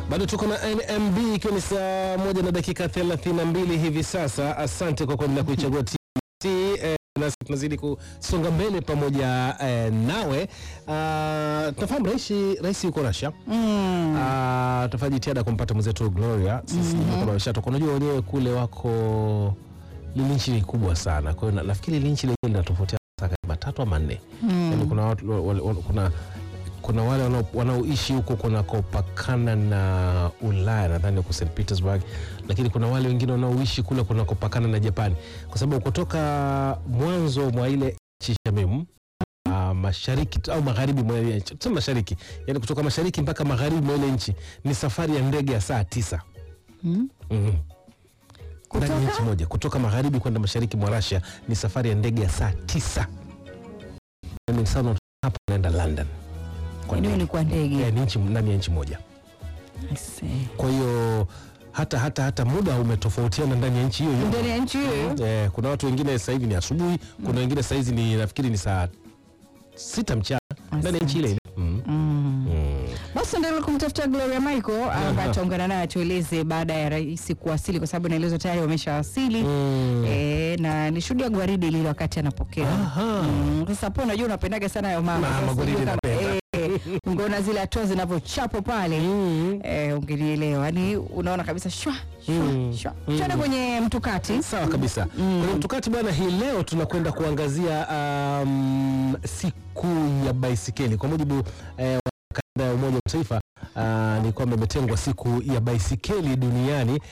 Bado tuko na NMB ikiwa ni saa moja na dakika 32 hivi sasa. Asante kwa kuendelea kuichagua TBC eh, nasi tunazidi kusonga mbele pamoja eh, nawe. Ah, tunafahamu rais rais yuko Russia. Mm. Ah, tutafanya jitihada kumpata mwenzetu Gloria. Sisi mm kama wameshatoka. Unajua wenyewe kule wako lile nchi ni kubwa sana. Kwa hiyo na- nafikiri lile nchi lenyewe linatofautiana kama tatu ama nne. Yaani kuna watu wa- wa- wa- kuna kuna wale wanao- wanaoishi huko kunakopakana na Ulaya nadhani huko St Petersburg, lakini kuna wale wengine wanaoishi kule kunakopakana na Japani, kwa sababu kutoka mwanzo mwa ile nchi Shamimu uh, mashariki tu- au magharibi mwa ile nchi, tuseme mashariki, yani kutoka mashariki mpaka magharibi mwa ile nchi ni safari ya ndege ya saa tisa. Mm. Mhm. Ndani ya Kutoka? nchi moja kutoka magharibi kwenda mashariki mwa Russia ni safari ya ndege ya saa tisa. Yani sana hapa naenda London kwa Eneo ndege. ni kwa ndege. Eh, ni nchi ndani ya nchi moja. I see. Kwa hiyo hata hata hata muda umetofautiana ndani ya nchi hiyo hiyo. Ndani ya nchi hiyo. Eh, kuna watu wengine sasa hivi ni asubuhi, kuna wengine sasa hizi ni nafikiri ni saa sita mchana ndani ya nchi ile ile. Mm. Mm. Mm. Basi endelea kumtafuta Gloria Michael ambaye ataungana naye atueleze baada ya rais kuwasili, kwa sababu inaelezwa tayari wameshawasili. Mm. E, na nishuhudia gwaridi lile wakati anapokea. Aha. Mm, Sasa hapo unajua unapendaga sana hayo mama. Mama, Sasa gwaridi sijui kama- napenda. eh, ungeona zile hatua zinavyochapo pale Mm. eh, ungenielewa. Yaani unaona kabisa shwa shwa Mm. shwa. Mm. Tuende kwenye mtukati. Sawa kabisa. Kwenye mtukati bwana, hii leo tunakwenda kuangazia um, siku ya baisikeli. Kwa mujibu eh, wa kanda ya Umoja wa Mataifa uh, ni kwamba imetengwa siku ya baisikeli duniani.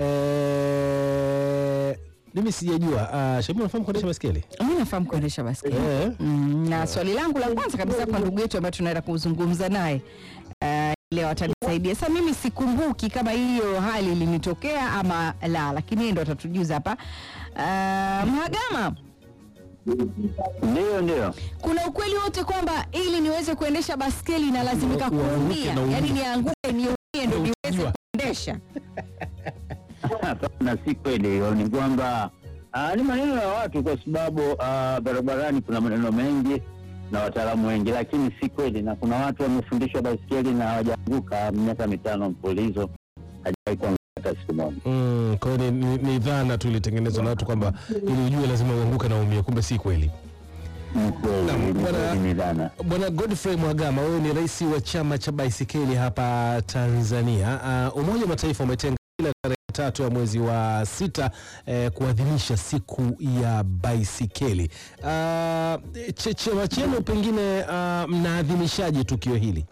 Eh, mimi sijajua uh, Shabi, unafahamu kuendesha baisikeli? Mimi nafahamu kuendesha baskeli. Eh. Mm, na swali langu la kwanza kabisa kwa ndugu yetu ambaye tunaenda kuzungumza naye uh, leo atanisaidia. Sasa mimi sikumbuki kama hiyo hali ilinitokea ama la, lakini yeye ndo atatujuza hapa. Uh, Mhagama, Ndio, ndio. kuna ukweli wote kwamba ili niweze kuendesha baskeli inalazimika Uanguke kuumia, na uumie. yaani nianguke niumie ndo niweze Ukijua. kuendesha? Hapana, si kweli hiyo. Ni kwamba ah, ni maneno ya watu, kwa sababu ah, barabarani kuna maneno mengi na wataalamu wengi, lakini si kweli, na kuna watu wamefundishwa baiskeli na hawajaanguka miaka mitano mfululizo, hajawahi kuanguka hata siku moja. Mm, kwa hiyo ni, ni, ni dhana tu ilitengenezwa na watu kwamba ili ujue lazima uanguke na umie, kumbe si kweli. Ni kweli, Naam, ni bwana- kweli, ni dhana. Bwana Godfrey Mhagama, wewe ni rais wa chama cha baisikeli hapa Tanzania. Uh, Umoja wa Mataifa umetenga kila tarehe tatu ya mwezi wa sita eh, kuadhimisha siku ya baisikeli. Uh, che- chama chenu pengine uh, mnaadhimishaje tukio hili?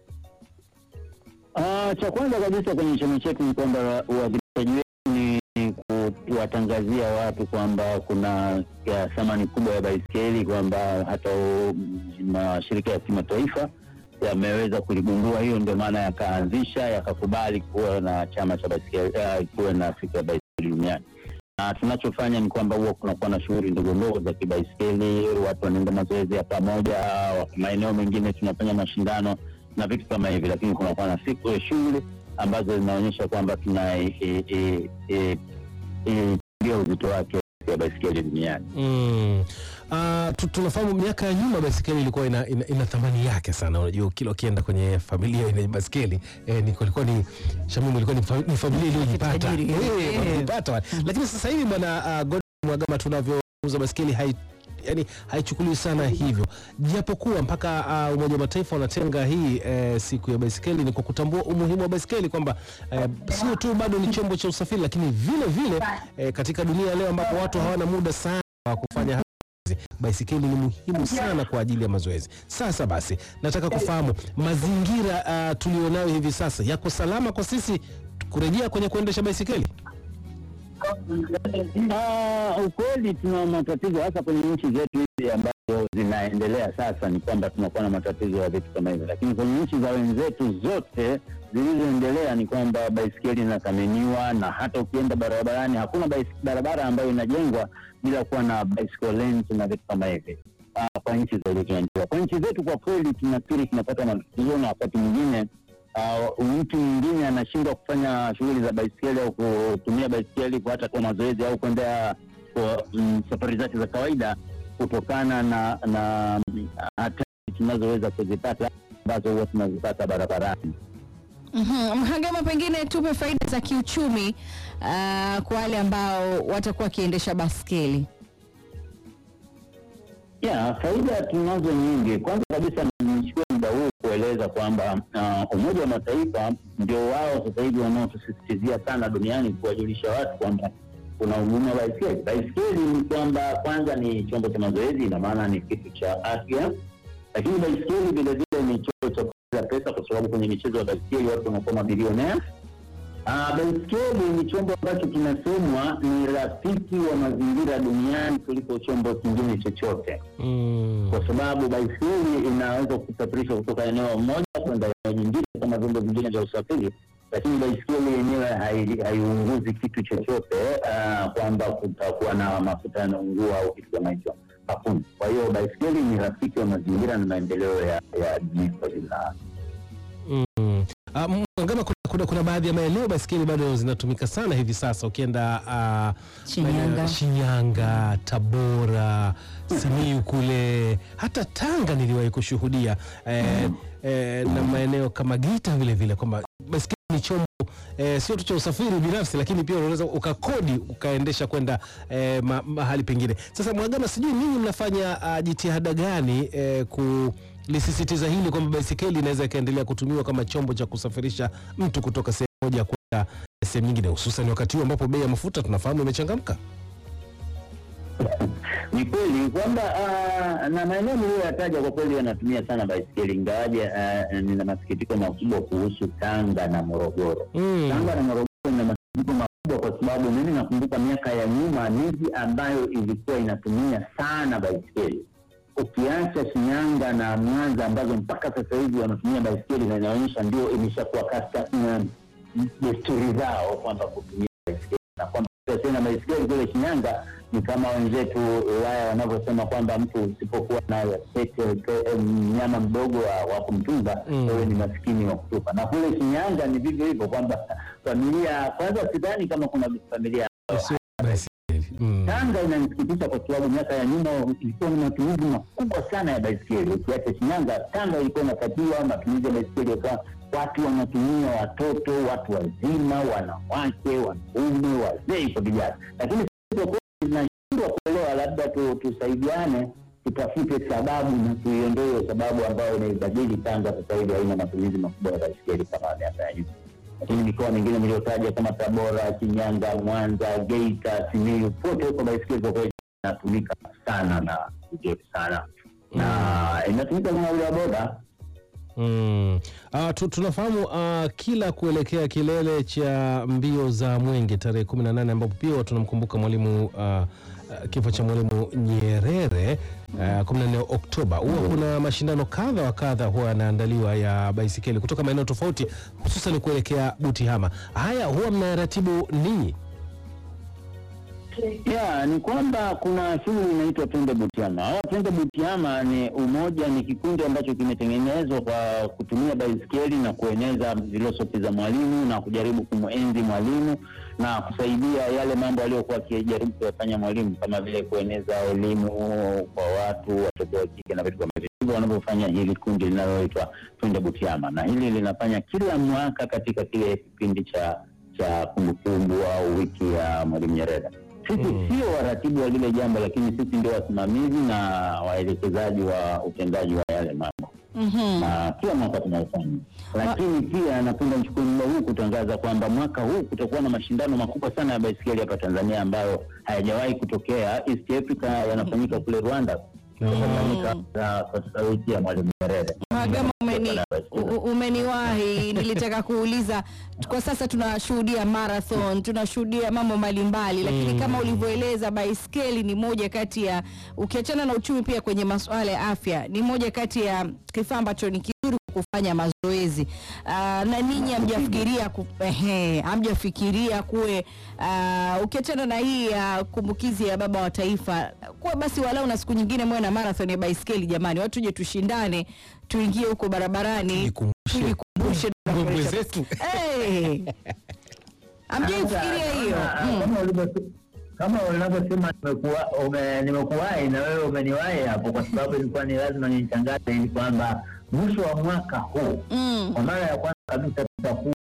Ah, cha kwanza kabisa kwenye chama chetu ni kwamba uadhimishaji wetu ni kuwatangazia watu kwamba kuna ya thamani kubwa ya baiskeli, kwamba hata u- mashirika ya kimataifa yameweza kuligundua. Hiyo ndio maana yakaanzisha yakakubali kuwa na chama cha baiskeli, uh, kuwa na siku ya baiskeli duniani. Na tunachofanya ni kwamba huwa kunakuwa na shughuli ndogo ndogo za kibaiskeli, watu wanaenda mazoezi ya pamoja, maeneo mengine tunafanya mashindano na vitu kama hivi, lakini kunakuwa na siku ya shughuli ambazo zinaonyesha kwamba tuna e- e- e- e- e- ndio uzito wake ya baiskeli duniani. Mm. Uh, tu- tunafahamu miaka ya nyuma baisikeli ilikuwa ina, ina, ina thamani yake sana. Unajua kila ukienda kwenye familia yenye baisikeli eh, ni ilikuwa ni Shamimu ilikuwa ni, fa, ni familia iliyojipata Tajiri. eh, Eh. walipata. Lakini sasa hivi bwana uh, Godfrey Mhagama tunavyouza baisikeli hai yani haichukuliwi sana hivyo, japokuwa mpaka uh, Umoja wa Mataifa unatenga hii eh, siku ya baisikeli ni kwa kutambua umuhimu wa baisikeli kwamba eh, sio tu bado ni chombo cha usafiri, lakini vile vile eh, katika dunia leo ambapo watu hawana muda sana wa kufanya mazoezi, baisikeli ni muhimu sana kwa ajili ya mazoezi. Sasa basi, nataka kufahamu mazingira uh, tulionayo hivi sasa yako salama kwa sisi kurejea kwenye kuendesha baisikeli? Ah, ukweli tuna matatizo hasa kwenye nchi zetu hizi ambazo zinaendelea sasa, ni kwamba tunakuwa na matatizo ya vitu kama hivyo, lakini kwenye nchi za wenzetu zote zilizoendelea ni kwamba baisikeli inathaminiwa, na hata ukienda barabarani hakuna bais- barabara ambayo inajengwa bila kuwa na bicycle lanes na vitu kama hivi. Ah, kwa nchi zilizoendelea. Kwa nchi zetu kwa kweli tunafikiri tunapata matatizo, na wakati mwingine Uh, mtu mwingine anashindwa kufanya shughuli za baisikeli au kutumia baisikeli kwa hata kwa mazoezi au kuendea kwa mm, safari zake za kawaida kutokana na na mm, hatari tunazoweza kuzipata ambazo huwa tunazipata barabarani. Mhm. Mhagama, pengine tupe faida za kiuchumi ah, kwa wale ambao watakuwa wakiendesha baskeli. Ya, faida tunazo nyingi. Kwanza kabisa nichukue muda huu kueleza kwamba uh, Umoja wa Mataifa ndio wao sasa hivi wanaotusisitizia sana duniani kuwajulisha watu kwamba kuna umuhimu wa baiskeli. Baiskeli ni kwamba kwanza ni chombo cha mazoezi, ina maana ni kitu cha afya, lakini baiskeli vilevile ni chombo cha kuongeza pesa, kwa sababu kwenye michezo ya baiskeli watu wanakuwa mabilionea. Ah, baiskeli ni chombo ambacho kinasemwa ni rafiki wa mazingira duniani kuliko chombo kingine chochote Mm. kwa sababu baiskeli inaweza kusafirisha kutoka eneo moja kwenda eneo nyingine kama vyombo vingine vya usafiri, lakini baiskeli yenyewe hai- haiunguzi kitu chochote, ah, kwamba kutakuwa na mafuta yanaungua au kitu kama hicho, hakuna. Kwa hiyo baiskeli ni rafiki wa mazingira na maendeleo ya ya jamii kwa jumla. Mm. Ah, Mhagama, kuna, kuna, kuna baadhi ya maeneo baiskeli bado zinatumika sana hivi sasa. Ukienda ah, Shinyanga. maeneo- Shinyanga, Tabora, Simiyu kule, hata Tanga niliwahi kushuhudia eh, eh, na maeneo kama Geita vile vile, kwamba baiskeli ni chombo eh, sio tu cha usafiri binafsi, lakini pia unaweza ukakodi ukaendesha kwenda eh, ma, mahali pengine. Sasa Mhagama, sijui ninyi mnafanya ah, jitihada gani eh, kulisisitiza hili kwamba baisikeli inaweza ikaendelea kutumiwa kama chombo cha kusafirisha mtu kutoka sehemu moja kwenda sehemu nyingine, hususan wakati huu ambapo bei ya mafuta tunafahamu imechangamka. Ni kweli kwamba ah, na maeneo niliyoyataja kwa kweli yanatumia sana baiskeli, ingawaje ah, nina masikitiko makubwa kuhusu Tanga na Morogoro. Mm. Tanga na Morogoro ina masikitiko makubwa kwa sababu mimi nakumbuka miaka ya nyuma miji ambayo ilikuwa inatumia sana baiskeli, ukiacha Shinyanga na Mwanza ambazo mpaka sasa hivi wanatumia baiskeli na inaonyesha ndio imeshakuwa kasta mm, desturi zao kwamba kutumia baiskeli na kwamba tena baiskeli kule Shinyanga ni kama wenzetu Ulaya wanavyosema kwamba mtu usipokuwa na pete pe- mnyama mdogo wa, wa kumtunza Mm. wewe ni maskini wa kutupa. Na kule Shinyanga ni vivyo hivyo kwamba familia, kwanza sidhani kama kuna familia Sio baiskeli. Mm. Tanga inanisikitisha kwa sababu miaka ya nyuma ilikuwa ni matumizi makubwa sana ya baiskeli. Ukiacha Shinyanga, Tanga ilikuwa inatakiwa matumizi ya baiskeli yakawa watu wanatumia, watoto, watu wazima, wanawake, wanaume, wazee kwa vijana, lakini sisi kwa kweli tunashindwa kuelewa. Labda tu, tusaidiane tutafute sababu na tuiondoe hiyo sababu ambayo inaibadili Tanga sasa hivi haina matumizi makubwa ya baiskeli kama miaka ya nyuma lakini mikoa mingine niliyotaja kama Tabora, Shinyanga, Mwanza, Geita, Simiyu, pote huko baiskeli kwa kweli inatumika sana na vizuri sana na inatumika kama ule wa boda. Mm. Ah, tu, tunafahamu ah, kila kuelekea kilele cha mbio za Mwenge tarehe 18 ambapo pia tunamkumbuka mwalimu ah, ah, kifo cha mwalimu Nyerere ah, 14 Oktoba, huwa kuna mashindano kadha wa kadha huwa yanaandaliwa ya baisikeli kutoka maeneo tofauti, hususan kuelekea Butihama. Haya huwa mnayaratibu ninyi? Ya, ni kwamba kuna shughuli inaitwa Twende Butiama. Hawa Twende Butiama ni umoja, ni kikundi ambacho kimetengenezwa kwa kutumia baiskeli na kueneza filosofi za mwalimu na kujaribu kumwenzi mwalimu na kusaidia yale mambo aliyokuwa akijaribu kuyafanya mwalimu, kama vile kueneza elimu kwa watu, watoto wa kike na vitu kama hivyo. Ndivyo wanavyofanya hili kundi linaloitwa Twende Butiama, na hili linafanya kila mwaka katika kile kipindi cha cha kumbukumbu au wiki ya Mwalimu Nyerere. Sisi Mm. sio waratibu wa lile jambo, lakini sisi ndio wasimamizi na waelekezaji wa utendaji wa yale mambo, Mhm. na kila mwaka tunaofanya. Lakini pia napenda nichukue muda huu kutangaza kwamba mwaka huu kutakuwa na mashindano makubwa sana ya baiskeli hapa Tanzania ambayo hayajawahi kutokea. East Africa yanafanyika kule Rwanda, yanafanyika uh, katika wiki ya Mwalimu Nyerere. Mhagama, umeni, Baiskeli. u- umeniwahi. Nilitaka kuuliza, kwa sasa tunashuhudia marathon, tunashuhudia mambo mbalimbali, lakini Mm. kama ulivyoeleza, baiskeli ni moja kati ya, ukiachana na uchumi, pia kwenye masuala ya afya, ni moja kati ya kifaa ambacho ni kizuri kufanya mazoezi. Ah, na ninyi hamjafikiria ku- ehe, hamjafikiria kuwe ah, ukiachana na hii ya kumbukizi ya baba wa taifa, kuwa basi walau na siku nyingine mwe na marathon ya baiskeli. Jamani, watu je, tushindane, tuingie huko barabarani, Nikumbushe tujikumbushe mbwembwe zetu. Eh. Hamjaifikiria hiyo? Kama- Mm. kama ulivyo- kama unavyosema nimekuwa- ume- nimekuwahi na wewe umeniwahi hapo, kwa sababu ilikuwa ni lazima nitangaze ili kwamba mwisho wa mwaka huu Mm. kwa mara ya kwanza kabisa tutakuwa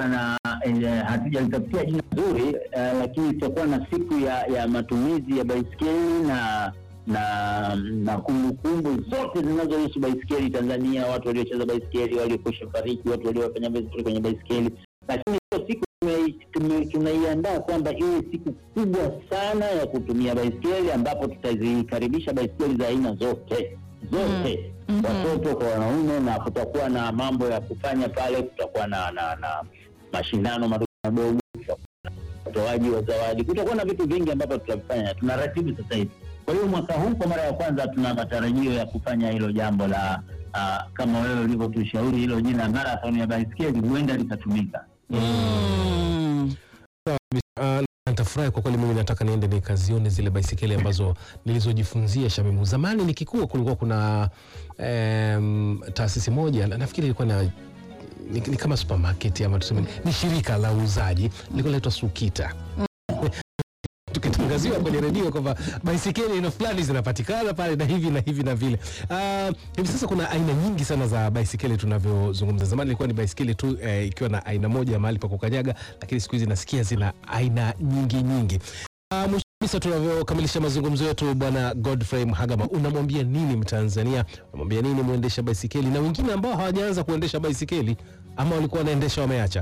tutakuwa na eh, hatujalitafutia jina zuri eh, lakini tutakuwa na siku ya, ya matumizi ya baiskeli na na na kumbukumbu zote zinazohusu baiskeli Tanzania, watu waliocheza baiskeli, waliokwisha fariki, watu waliofanya vizuri kwenye baiskeli. Lakini hiyo siku tume- tume- tunaiandaa kwamba iwe siku kubwa sana ya kutumia baiskeli, ambapo tutazikaribisha baiskeli za aina zote zote Mhm. watoto kwa wanaume, na kutakuwa na mambo ya kufanya pale. Kutakuwa na, na, na mashindano madogo madogo, kutakuwa na utoaji wa zawadi, kutakuwa na vitu vingi ambavyo tutavifanya, tunaratibu sasa hivi. Kwa hiyo mwaka huu kwa mara ya kwanza tuna matarajio ya kufanya hilo jambo la ah, kama wewe ulivyotushauri hilo jina marathon ya baiskeli huenda likatumika. Mm. Uh, nitafurahi kwa kweli. Mimi nataka niende nikazione zile baisikeli ambazo nilizojifunzia Shamimu. Zamani nikikua kulikuwa kuna em, taasisi moja na- nafikiri ilikuwa na ni, ni kama supermarket ama tuseme ni shirika la uuzaji lilikuwa linaitwa Sukita tukitangaziwa kwenye redio kwamba baisikeli aina fulani zinapatikana pale na hivi na hivi na vile. Ah, hivi sasa kuna aina nyingi sana za baisikeli tunavyozungumza. Zamani ilikuwa ni baisikeli tu eh, ikiwa na aina moja ya mahali pa kukanyaga, lakini siku hizi nasikia zina aina nyingi nyingi. Ah, mwisho kabisa tunavyokamilisha mazungumzo yetu, Bwana Godfrey Mhagama, unamwambia nini Mtanzania? Unamwambia nini mwendesha baisikeli na wengine ambao hawajaanza kuendesha baisikeli ama walikuwa wanaendesha wameacha?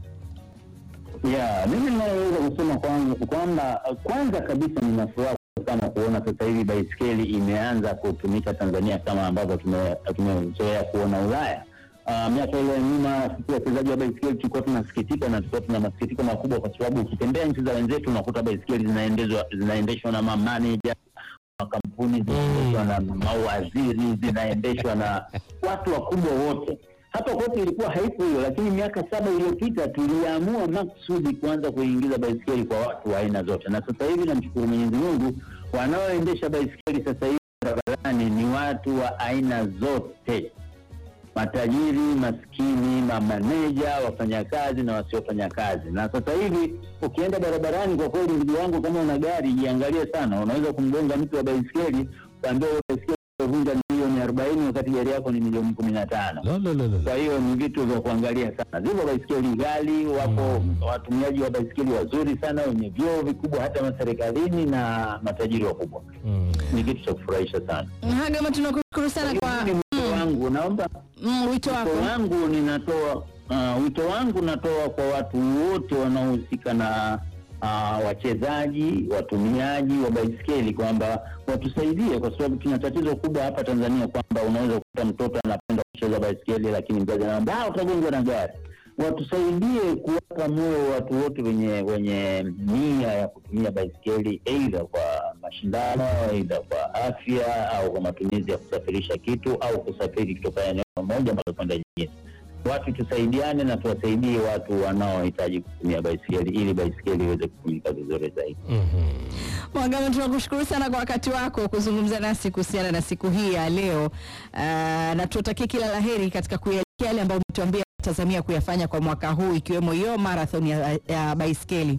Yeah, mimi ninayoweza kusema kwanza kwamba kwanza kabisa nina furaha sana kuona sasa hivi baiskeli imeanza kutumika Tanzania kama ambavyo tume- tumezoea kuona Ulaya. Uh, miaka ile ya nyuma sisi wachezaji wa baiskeli tulikuwa tunasikitika na tulikuwa tuna masikitiko makubwa, kwa sababu ukitembea nchi za wenzetu unakuta baiskeli zinaendeshwa zinaendeshwa na mamaneja makampuni zinaendeshwa na mawaziri zinaendeshwa na watu wakubwa wote. Hapa kwetu ilikuwa haipo hiyo, lakini miaka saba iliyopita tuliamua maksudi kuanza kuingiza baiskeli kwa watu wa aina zote, na sasa hivi namshukuru Mwenyezi Mungu, wanaoendesha baiskeli sasa hivi barabarani ni watu wa aina zote, matajiri, maskini, mamaneja, wafanyakazi na wasiofanya kazi. Na sasa hivi ukienda barabarani, kwa kweli, ndugu yangu, kama una gari jiangalie sana, unaweza kumgonga mtu wa baiskeli ukaambia huyo baiskeli vunja milioni arobaini wakati gari yako ni milioni kumi na tano. Lo, lo, lo, lo. Kwa hiyo ni vitu vya kuangalia sana. Zipo baiskeli ghali, wapo watumiaji wa baiskeli wazuri sana wenye vyoo vikubwa hata maserikalini na matajiri wakubwa. Mm. Ni kitu cha kufurahisha sana. Mhagama, tunakushukuru sana kwa Ni wito wangu, naomba mm, wito wako. wito wangu ninatoa uh, wito wangu natoa kwa watu wote wanaohusika na uh, wachezaji, watumiaji wa baiskeli kwamba watusaidie, kwa sababu tuna tatizo kubwa hapa Tanzania kwamba unaweza kukuta mtoto anapenda kucheza baiskeli, lakini mzazi anaambia "Ah, utagonjwa na gari. Watusaidie kuwapa moyo watu wote wenye wenye nia ya kutumia baiskeli, aidha kwa mashindano, aidha kwa afya au kwa matumizi ya kusafirisha kitu au kusafiri kutoka eneo moja mpaka kwenda jingine. Watu tusaidiane na tuwasaidie watu wanaohitaji kutumia baiskeli ili baiskeli iweze kutumika vizuri zaidi. Mhm. Mhagama, tunakushukuru sana kwa wakati wako kuzungumza nasi kuhusiana na siku hii ya leo. Uh, na tutakie kila laheri katika kuyaelekea yale ambayo umetuambia tazamia kuyafanya kwa mwaka huu ikiwemo hiyo marathon ya, ya baiskeli.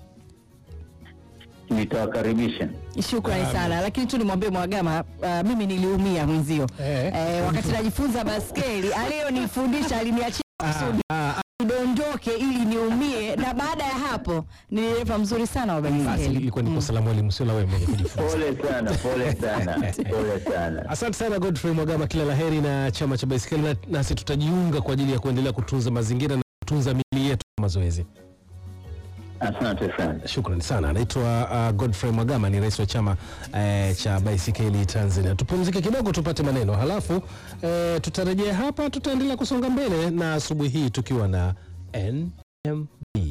Nitawakaribisha. Shukrani Amen. sana, lakini tu nimwambie Mhagama, uh, mimi niliumia mwenzio Eh. eh, wakati najifunza baskeli aliyonifundisha aliniachia kusudi Ah, ah, nidondoke ili niumie, na baada ya hapo ni dereva mzuri sana wa basi baiskeli. ilikuwa ni kosa la mwalimu, sio la wewe mwenye kujifunza. Pole sana, pole sana, pole sana. Asante sana Godfrey Mwagama, kila laheri na chama cha baiskeli, na- nasi tutajiunga kwa ajili ya kuendelea kutunza mazingira na kutunza miili yetu kwa mazoezi. Asante sana. Shukrani sana. Anaitwa uh, Godfrey Mwagama, ni rais wa chama eh, cha baisikeli Tanzania. Tupumzike kidogo, tupate maneno, halafu eh, tutarejea hapa, tutaendelea kusonga mbele na asubuhi hii tukiwa na NMB.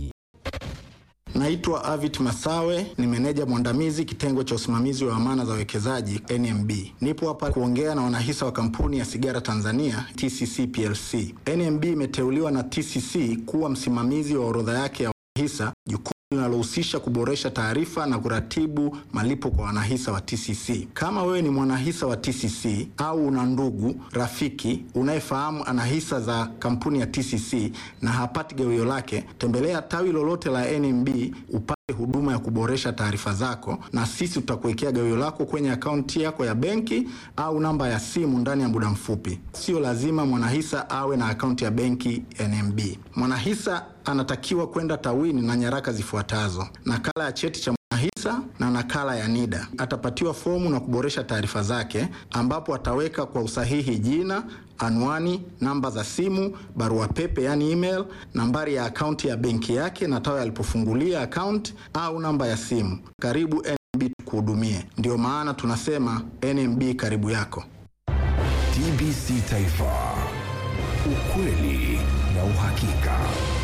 Naitwa Avit Masawe, ni meneja mwandamizi kitengo cha usimamizi wa amana za wawekezaji NMB. Nipo hapa kuongea na wanahisa wa kampuni ya sigara Tanzania TCC PLC. NMB imeteuliwa na TCC kuwa msimamizi wa orodha yake ya wanahisa, jukumu linalohusisha kuboresha taarifa na kuratibu malipo kwa wanahisa wa TCC. Kama wewe ni mwanahisa wa TCC au una ndugu rafiki unayefahamu ana hisa za kampuni ya TCC na hapati gawio lake, tembelea tawi lolote la NMB upate huduma ya kuboresha taarifa zako, na sisi tutakuwekea gawio lako kwenye akaunti yako ya benki au namba ya simu ndani ya muda mfupi. Sio lazima mwanahisa awe na akaunti ya benki NMB. Mwanahisa anatakiwa kwenda tawini na nyaraka zifuatazo: nakala ya cheti cha mwanahisa na nakala ya NIDA. Atapatiwa fomu na kuboresha taarifa zake, ambapo ataweka kwa usahihi jina, anwani, namba za simu, barua pepe yani email, nambari ya akaunti ya benki yake na tawi alipofungulia akaunti au namba ya simu. Karibu NMB tukuhudumie. Ndio maana tunasema NMB karibu yako. TBC Taifa, ukweli na uhakika.